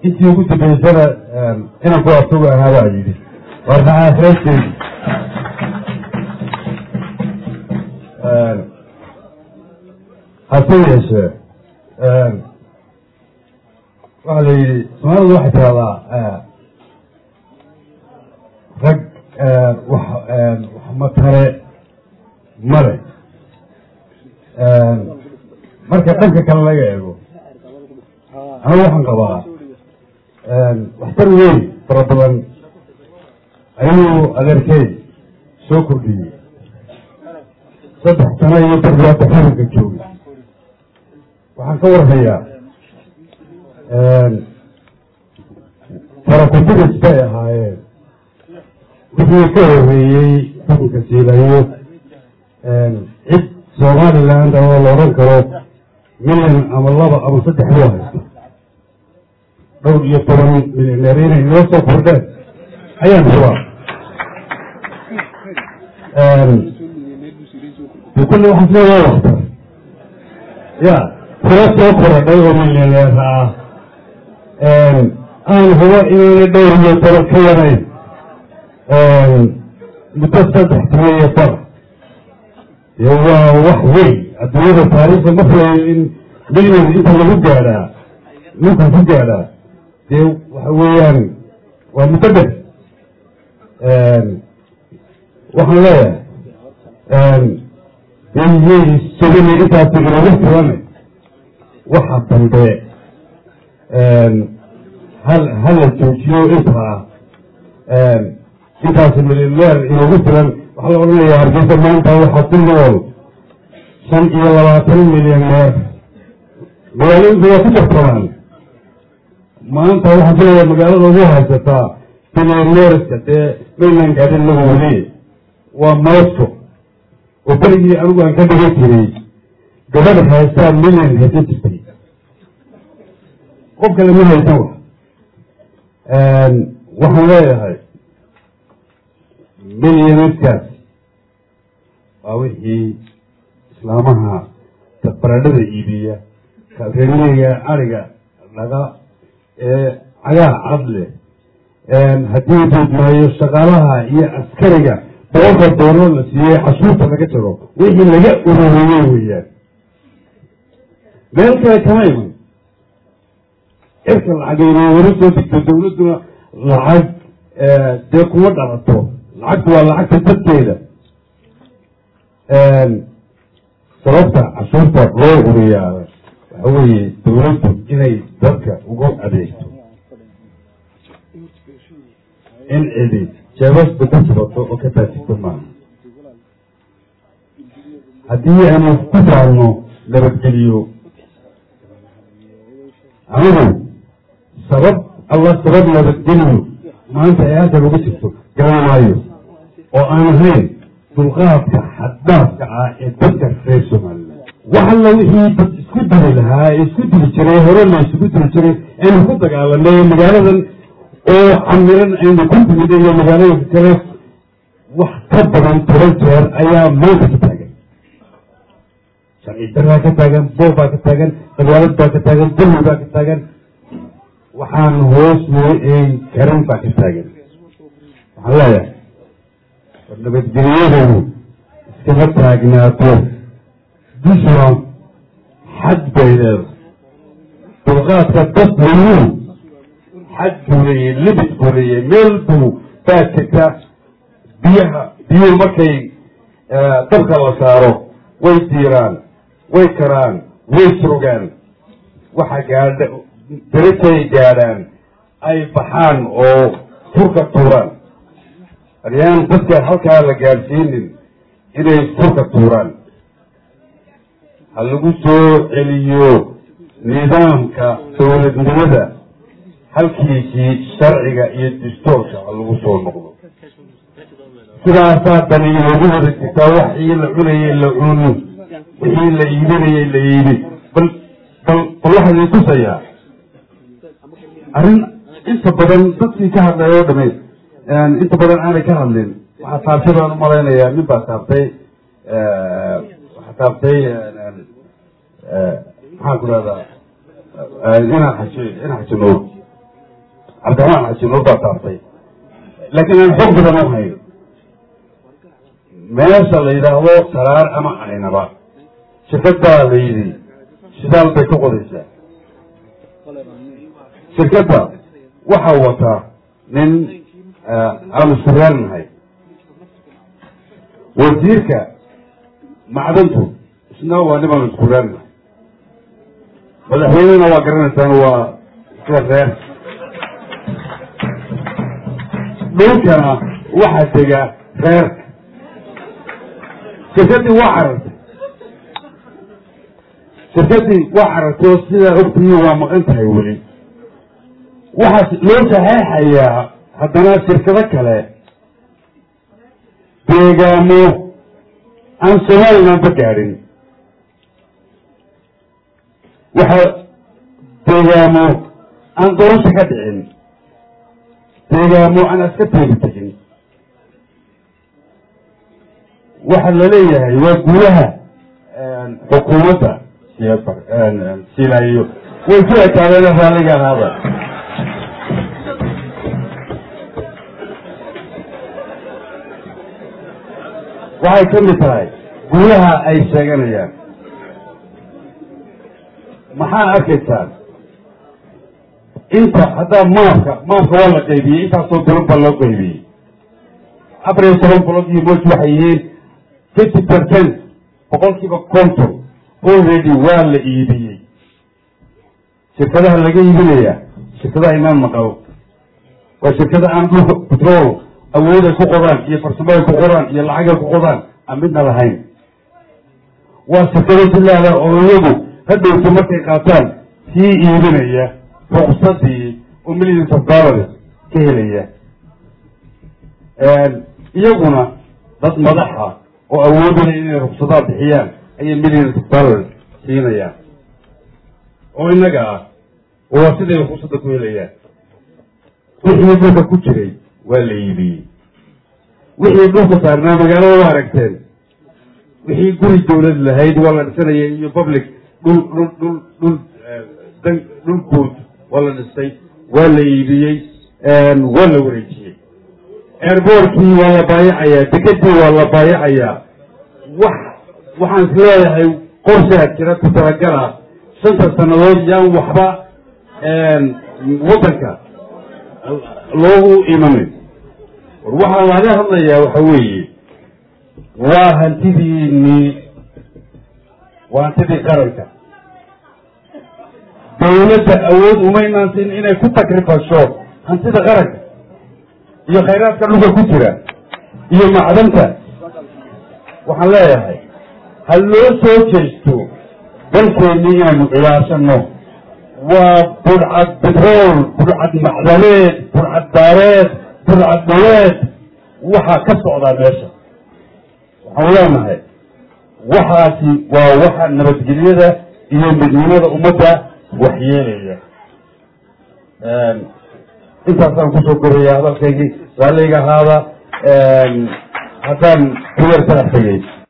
intii ugu dambeysana inanku asagu ahaa baa yidhi war maxaa heesteedi hase yeeshee waxaa la yidhi soomaalida waxay tiraahdaa rag wax wax matare male marka dhanka kale laga eego anigu waxaan qabaa waxtar weyn fara badan ayuu adeerkey soo kordhiyey saddex sano iyo darbiyaadda xukunka joogay waxaan ka warhayaa farakuturis bay ahaayeen wixii ka horeeyey xukunka siilayo cid somaliland oo la odhan karo milyan ama laba ama saddex loo haysto dhowr iyo toban milyaneer inay noo soo kordheen ayaan hubaa de kulli waxaas leedaa waktar ya tiro soo korodhay oo milyaneer ah aan hubo inaynay dhowr iyo toban ka yarayn muddo saddex sano iyo bar dee waa wax weyn adduunyada taariikhda ma filayo in milyan inta lagu gaadhaa ninka ku gaadhaa dee waxa weeyaan waa muddo dher waxaan leeyahay deyey sugani intaasi inagu filane waxa dambe hal hala joojiyo intaa intaasi milyaneer inagu filan waxaa la odhanayaa hargeysa maanta waxaa ku nool shan iyo labaatan milyaneer magaalooyinku waa ku darsadaan maanta waxaan filayaa magaalada ugu haysataa milyaneerska dee maynan gaadhin lagu weli waa mosco oo berigii anigu aan ka dhigan jiray gabadh haystaa milyan haysan jirtay qof kale ma haysan wax waxaan leeyahay milyaneerkaas waa wixii islaamaha baradhada iibiya reermiga ariga dhaga ee cagaa cad leh haddii duudmaayo shaqaalaha iyo askariga boqolka doolar la siiyey cashuurta laga jaro wixii laga ururiyey weeyaan meel kale kama iman cirka lacagayna weli soo digto dawladduna lacag dee kuma dhalato lacagtu waa lacagta dadkeeda sababta cashuurta loo uriyaa waxa weeye dawladdu inay dadka ugu adeegto in cidi jeebasta ku subato oo ka taajigto maaha haddii aanu ku saarno nabadgeliyo anigu sabab allah sabab nabadgeliyo maanta ee halkan uga jirto garan maayo oo aan ahayn dulqaadka xaddaafka ah ee dadka reer somalilan wax alla wixii dad isku dili lahaa ee isku dili jiray hore la isugu dili jiray aynu ku dagaalanay magaaladan oo camiran aynu ku timid iyo magaalooyinka kale wax ka badan toban jeer ayaa maanta ka taagan sharci daraa ka taagan boob baa ka taagan qabyaalad baa ka taagan dulmi baa ka taagan waxaan hoos loo eegi karin baa ka taagan waxaan leeyahay war nabadgelyadeedu iskama taagnaato dushuna xad bay leedahay dulqaadka dad weynuhu xad buu leeyahy libid buu leeyahy meel buu baa jirta biyaha biyuhu markay dabka la saaro way diiraan way karaan way surogaan waxa gaadha darajay gaadhaan ay baxaan oo furka tuuraan aryaan dadka halkaa la gaadhsiinin inay furka tuuraan ha lagu soo celiyo nidaamka dowladnimada halkiisii sharciga iyo distoorka ha lagu soo noqdo sidaasaa dani inoogu wada jirtaa waxii la cunayay la cun wixii la iibinayay la iibi bal bal bal waxaa idin tusayaa arrin inta badan dadkii ka hadlay oo dhame inta badan aanay ka hadlin waxaa taabtay baan umalaynayaa nin baa taabtay waxaa taabtay maxaan ku rahdaa inaan xaji inaan xaji nuur cabdiraxmaan xaji noo taataabtay laakiin aan xog badan u hayn meesha la yidhaahdo saraar ama aynaba shirkad baa la yidhi shidaal bay ka qodaysaa shirkadda waxaa wataa nin aanu suraarnahay wasiirka macdantu isna waa nin aanu suraarnahay madaxweynena waa garanaysaan waa isla reer dhulkana waxaa dega reerka shirkaddii waa carartay shirkaddii waa carartay oo sidaa ogtihiin waa maqan tahay weli waxaa loo saxeexayaa haddana shirkado kale deegaamo aan somalilanba gaadhin waxaa deegaamo aan doorasho ka dhicin deegaamo aan aska teegi tegin waxaa la leeyahay waa guulaha xukuumadda silaayo way ku ekaadeen raalliga ahaada waxay ka mid tahay guulaha ay sheeganayaan maxaa arkaysaan inta haddaa maafka maafka waa la qaybiyey intaasoo dolog baa loo qaybiyey afar iyo toban bolog iyo moj waxay yihiin fifty percent boqolkiiba konton already waa la iibiyey shirkadaha laga iibinaya shirkadaha imaan maqal waa shirkada aan dhulka petrol awood ay ku qodaan iyo farsamo ay ku qodaan iyo lacag ay ku qodaan aan midna lahayn waa shirkado bilaada oo iyagu hadhowta markay qaataan sii iibinaya ruqsadii oo millions of dollars ka helaya iyaguna dad madaxa oo awoodaya inay ruqsadaha bixiyaan ayay millions of dollars siinayaan oo innaga ah oo waa siday ruqsadda ku helayaan wixii dhulka ku jiray waa la iibiyey wixii dhulka saarnaa magaalada waa aragteen wixii guri dawlad lahayd waa la dhisanaya iyo public dhul dhul dhul dhul dan dhul guud waa la dhisay waa la iibiyey waa la wareejiyey airboortkii waa la baayacayaa dekedii waa la baayacayaa wax waxaan is leeyahay qorshaa jira ku talagala shanta sannadood yaan waxba waddanka loogu imanin war waxaa laga hadlayaa waxa weeye waa hantidiinii waa hantidii qaranka dawladda awood umaynaan siin inay ku takrifasho hantida qaranka iyo khayraadka dhulka ku jira iyo macdanta waxaan leeyahay ha loo soo jeesto dalkeennii inaynu ciyaashano waa budcad betrool budcad macdaneed budcad daareed budcad dhaweed waxaa ka socdaa meesha waxaan leenahay waxaasi waa waxa nabadgelyada iyo midnimada ummadda waxyeelaya intaasaan kusoo koraya hadalkaygii raalliga ahaada haddaan ku yar talax tegey